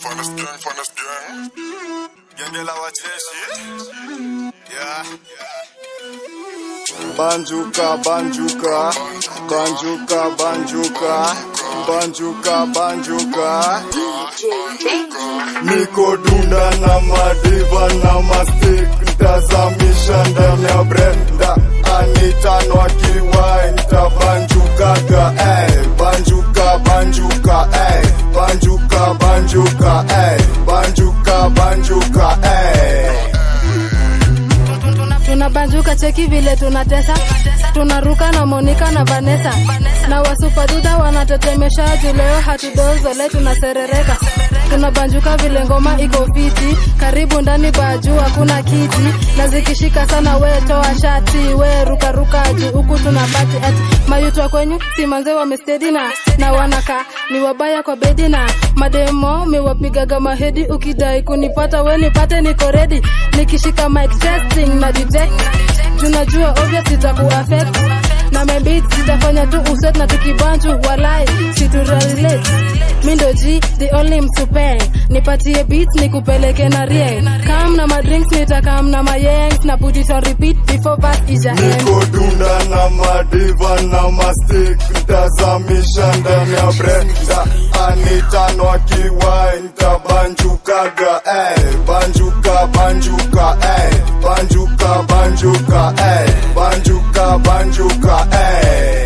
Finest gang, finest gang. Genge la wajeshi. Yeah. Banjuka, banjuka, banjuka, banjuka, banjuka, banjuka. Niko dunda na madiva na mastik, ntazamisha ndani ya brenda. Anitano akiwai, ntabanjukaga, eh. Banjuka, banjuka, eh. Banjuka, banjuka, eh. Banjuka, banjuka, eh. tunabanjuka cheki vile tunatesa tunaruka na monika na vanesa na wasupaduda wanatetemesha juu leo hatudozole tunaserereka tunabanjuka vile ngoma iko fiti karibu ndani baju hakuna kiti na zikishika sana we toa shati we rukaruka juu huku tunabati ati mayutwa kwenyu simanze wamestedi na na wanaka ni wabaya kwa bedi na mademo miwapigaga mahedi ukidai kunipata we nipate niko redi nikishika mic testing na detect tunajua obvious itakuaffect na mebit zitafanya tu uset na tukibanju walai siturelate mi ndo g the only msupe nipatie beat nikupeleke na rieng kam na madrinks nitakam na mayengs na put it on repeat before verse ija end. Niko dunda na madiva na mastik Ntazamisha ndani ya brenda Anitano akiwai Ntabanjukaga eh. Banjuka banjuka eh. Banjuka banjuka eh. Banjuka banjuka eh.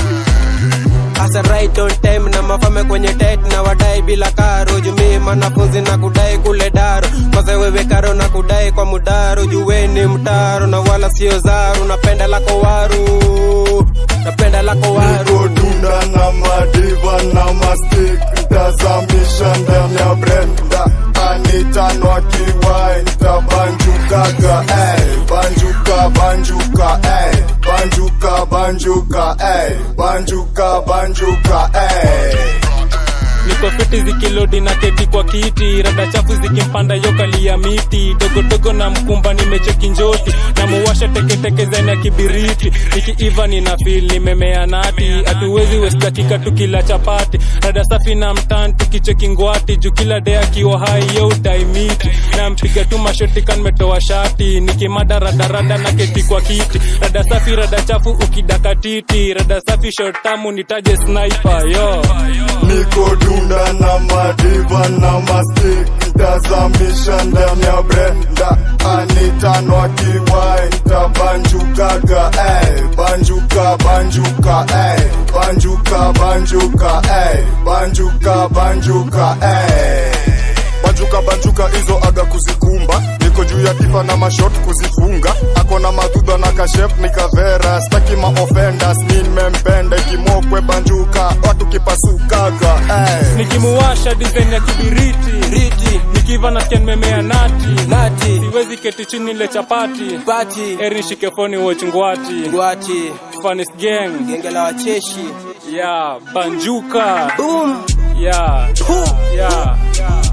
Asa right on time na mafame kwenye tet na wadai bila karo jumi manafunzi na kudai kule daro kwanza wewe karo na kudai kwa mudaro juweni mtaro na wala sio zaru napenda lako waru napenda lako waru Niko dunda na madiva na mastik Ntazamisha ndani ya brenda Anitano akiwai Ntabanjukaga eh. Banjuka banjuka eh. Banjuka banjuka eh. Banjuka banjuka eh. niko fiti zikilodi na keti kwa kiti rada chafu zikimpanda yokali ya miti dogodogo na mkumba nimecheki njoti na muwasha teketeke zeni ya kibiriti nikiiva nina fil nimemea nati hatuwezi west dakika tukila chapati rada safi na mtan tukicheki ngwati juu kila de akiwa hai yo utaimiti na mpiga tu mashoti kanmetoa shati nikimada radarada na keti kwa kiti rada safi rada chafu ukidakatiti rada safi shot tamu nitaje sniper yo Niko dunda na madiva na mastik Ntazamisha ndani ya brenda Anitano akiwai Ntabanjukaga eh. Banjuka banjuka eh. Banjuka banjuka eh. Banjuka banjuka eh. Banjuka banjuka hizo aga kuzikumba niko juu ya tifa na mashot kuzifunga ako na madhudha na kashep nikavera staki maofendas nimempenda ikimokwe banjuka watu kipasukaga eh. nikimuwasha design ya kibiriti riti nikiva nasikia nimemea nati nati siwezi keti chini ile chapati pati eri nishike foni watch ngwati ngwati Funniest gang genge la wacheshi ya banjuka boom ya ya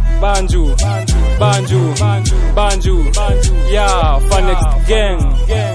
banju banju banju ya Funniest gang